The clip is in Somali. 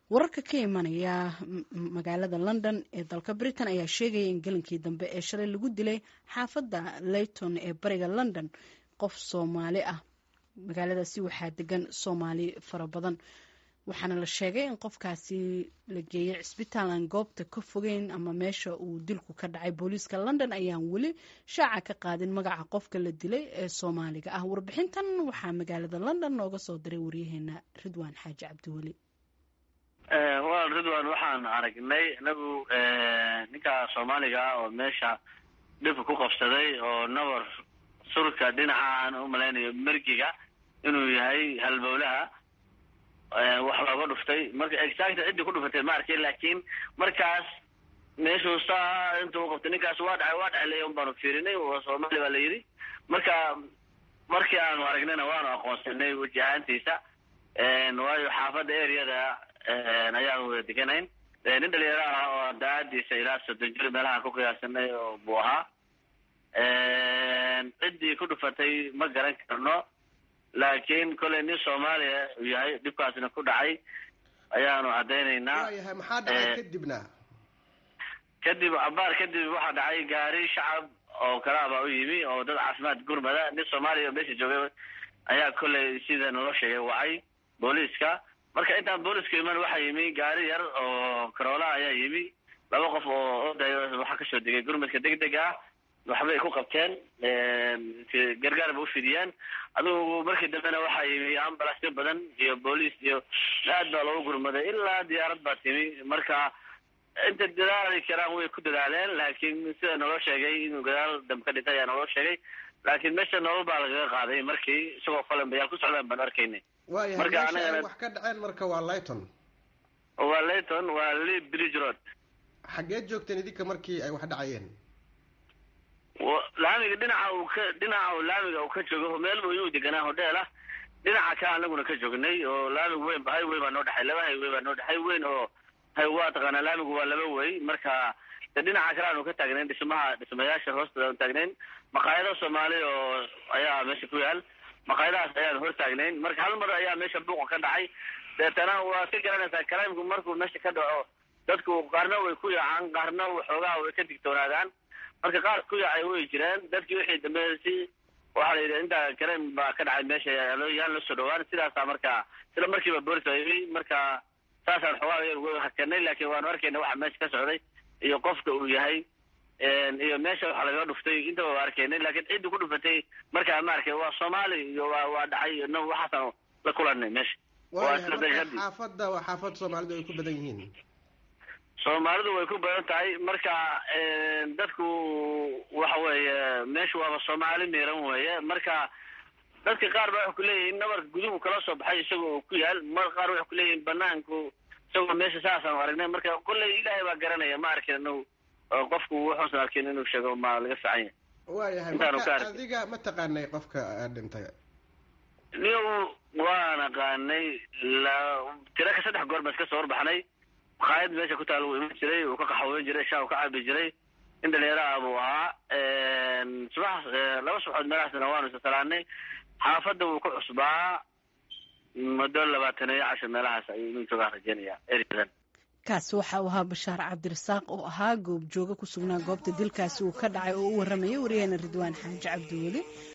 wararka ka imanaya magaalada london ee dalka britain ayaa sheegaya in gelinkii dambe ee shalay lagu dilay xaafadda leyton ee bariga london qof soomaali ah magaaladaasi waxaa degan soomaali fara badan waxaana la sheegay in qofkaasi la geeyay cisbitaal aan goobta ka fogeyn ama meesha uu dilku ka dhacay booliiska london ayaan weli shaaca ka qaadin magaca qofka la dilay ee soomaaliga ah warbixintan waxaa magaalada london nooga soo diray waryaheena ridwaan xaaji cabdiweli wal ridwan waxaan aragnay inagu ninka soomaaliga ah oo meesha dhibka ku qabsaday oo nabar surka dhinaca aan u malaynayo mergiga inuu yahay halbowlaha wax looga dhuftay marka exact ciddii ku dhufatay ma arkay laakiin markaas meeshuu saa inta u qabtay ninkaas waa dhacay waa dhacay leya un baanu fiirinay soomaali baa la yidhi marka markii aanu aragnayna waanu aqoonsanay weji ahaantiisa waayo xaafadda areada ayaanu wada deganayn nin dhalinyaro ah oo daacadiisa ilaa soddon jir meelahaan ku qiyaasanay oo buu ahaa ciddii ku dhufatay ma garan karno laakiin kolay nin soomaaliya uu yahay dhibkaasna ku dhacay ayaanu caddaynaynaa waayahay maxaa dhacay kadibna kadib cabaar kadib waxaa dhacay gaari shacab oo kalaaba u yimi oo dad caafimaad gurmada nin soomaaliya oo meesha joogay ayaa kollay sida naloo sheegay wacay booliiska marka intaan booliiska iman waxaa yimi gaari yar oo karoola ayaa yimi laba qof oo odayo waxaa kasoo degay gurmadka deg deg ah waxbay ku qabteen gargaar ba ufidiyeen adugu markii dambena waxaa yimi ambulasyo badan iyo booliis iyo aad baa loogu gurmaday ilaa diyaarad baa timi marka inta dadaali karaan way ku dadaaleen laakiin sida naloo sheegay inuu gadaal dambe ka dhintay ayaa naloo sheegay laakiin meesha nolol baa lagaga qaaday markii isagoo falanbayaal ku socdaan baan arkaynay waayahay Marka meesha ay anagana- wax ka dhaceen marka waa lighton waa layton waa lee bridge road xaggeed joogteen idinka markii ay wax dhacayeen wa- laamiga dhinaca uu ka dhinaca uu laamiga uu ka joogo meel uu deganaa hodheel ah dhinaca ka anaguna ka joognay oo laamigu weyn highway baa noo dhexay laba highway baa noo dhexay weyn oo hay waa taqaanaa laamigu waa laba wey marka de dhinaca kale aanu ka taagnayn dhismaha dhismayaasha hoostooda aanu taagnayn maqaayado soomaali oo ayaa meesha ku yaal maqaayadahaas ayaanu hor taagnayn marka hal mar ayaa meesha buuqa ka dhacay deetana waa ka garanaysaa karaamku markuu meesha ka dhaco dadku qaarna way ku yaacaan qaarna waxoogaha way ka digtoonaadaan marka qaar ku yaacay way jireen dadkii wixii dambe si waxaa la yidhi intaa karaam baa ka dhacay meesha yaan yaan la soo dhawaan sidaasaa marka sila markiiba boolis baa yimi marka saasaan xoogaa yar uga hakanay laakiin waanu arkayna waxa meesha ka socday iyo qofka uu yahay iyo meesha waxa lagaga dhuftay intaba waa arkaynay laakiin ciddii ku dhufatay markaa ma arkay waa soomaali iyo waa waa dhacay no waxaasaan la kulanay meesha waa waayahay isla marka daqiiqadii xaafadda waa xaafad soomaalidu ay ku badan yihiin soomaalidu way ku badan tahay marka dadku waxa weeye meesha waaba soomaali miiran weeye marka dadka qaar ba waxay kuleeyihiin nabarka guduhu kala soo baxay isaga oo ku yaal mar qaar waxay kuleeyihiin banaanku isagoo meesha saasaan aragnay marka kolley ilaahay baa garanaya ma arkin anagu oo qofku wuxuusan arkin inuu sheego ma laga fiican yahay waayahay Intaanu ka marka arkay. adiga ma taqaanay qofka ah, dhintay niw waan aqaanay la tira ka saddex goor baan iska soo horbaxnay maqaayad meesha ku taal wuu iman jiray uu ka qaxweyn jiray shaa uu ka cabi jiray in dhalinyaro ah buu ahaa subax laba subaxood meelahaasna waanu isa salaanay xaafadda wuu ku cusbaa muddo labaatan iyo cashar meelahaas ayuu inuu joogaa rajeynaya ereadan kaasi waxa uu ahaa bashaar cabdirasaaq oo ahaa goob jooga ku sugnaa goobta dilkaasi uu ka dhacay oo u waramayay waryaheena ridwaan xaaji cabdiweli